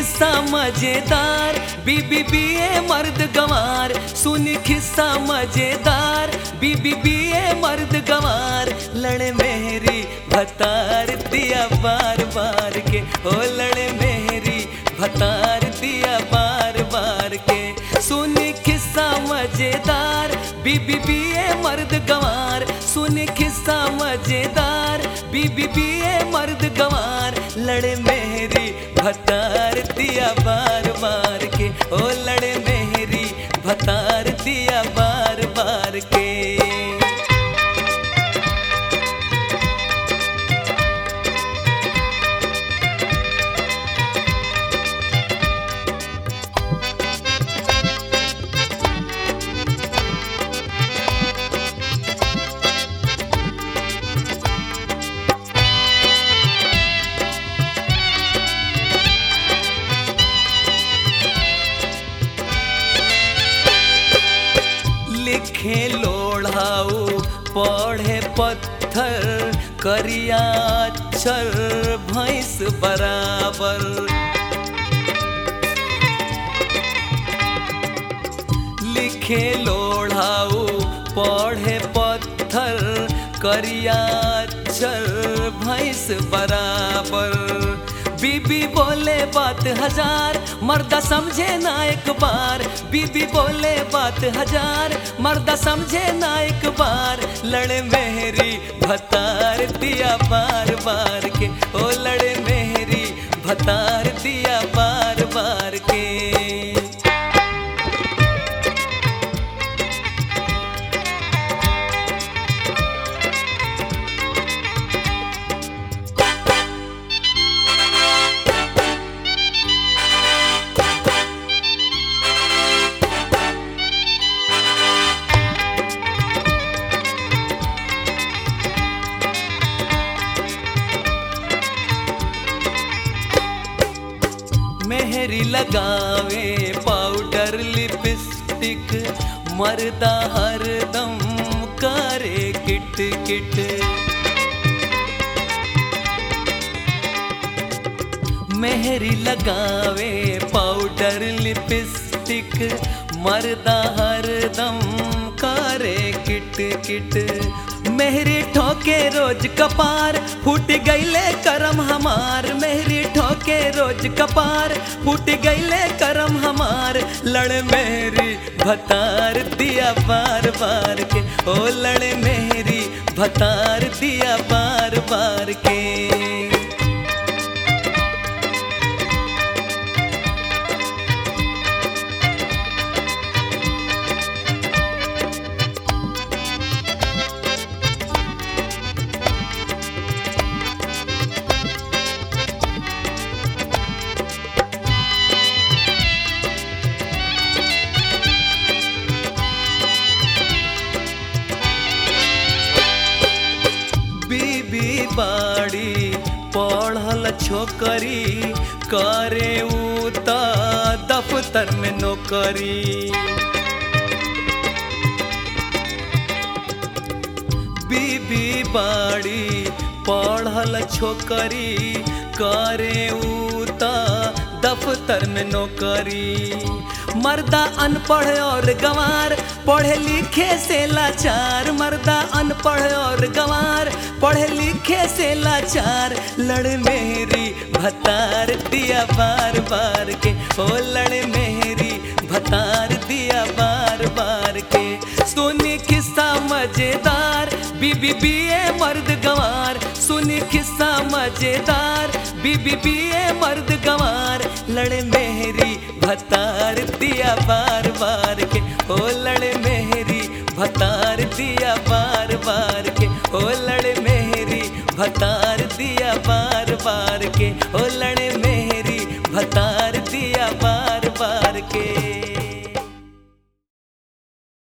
खिस्सा मजेदार बीबी बीए मर्द गंवार सुनी खिस्सा मजेदार बीबी बीए मर्द गंवार लड़े मेहरी भतार दिया बार बार के ओ लड़े मेहरी भतार दिया बार बार के सुनी खिस्सा मजेदार बीबी बीए मर्द गंवार सुनी खिस्सा मजेदार बीबी बीए मर्द गंवार लड़े मेहरी भतार दिया बार बार के ओ लड़े मेहरी भतार दिया बार बार के लिखे लोढ़ाऊ पढ़े पत्थर करिया अक्षर भैंस बराबर लिखे लोढ़ाऊ पढ़े पत्थर करिया अक्षर भैंस बराबर बीबी बोले बात हजार मर्दा समझे ना एक बार बीबी बोले बात हजार मर्दा समझे ना एक बार लड़े मेहरी भतार दिया बार बार के ओ लड़े मेहरी भतार दिया बार बार के मेहरी लगावे पाउडर लिपस्टिक मर्दा हरदम करे किट किट मेहरी लगावे पाउडर लिपस्टिक मर्दा हरदम करे किट किट मेहरी ठोके रोज कपार फूट गईले करम हमार मेहरी ठोके रोज कपार फूट गईले करम हमार लड़ मेहरी भतार दिया बार बार के ओ लड़ मेहरी भतार दिया बार बार के बीबी बाड़ी पढ़ल छोकरी करे उ त दफ्तर में नौकरी बीबी बाड़ी पढ़ल छोकरी करे उ त दफ्तर में नौकरी मर्दा अनपढ़ और गंवार पढ़े लिखे से लाचार मर्दा अनपढ़ और गंवार पढ़े लिखे से लाचार लड़ मेरी भतार दिया बार बार के ओ लड़ मेरी भतार दिया बार बार के सुनी किस्सा मजेदार बीबी बीए मर्द गंवार सुनी किस्सा मजेदार बीबी बीए मर्द गंवार लड़े मेहरी भतार दिया बार बार के ओ लड़े मेहरी भतार दिया बार बार के ओ लड़े मेहरी भतार दिया बार बार के ओ लड़े मेहरी भतार दिया बार बार के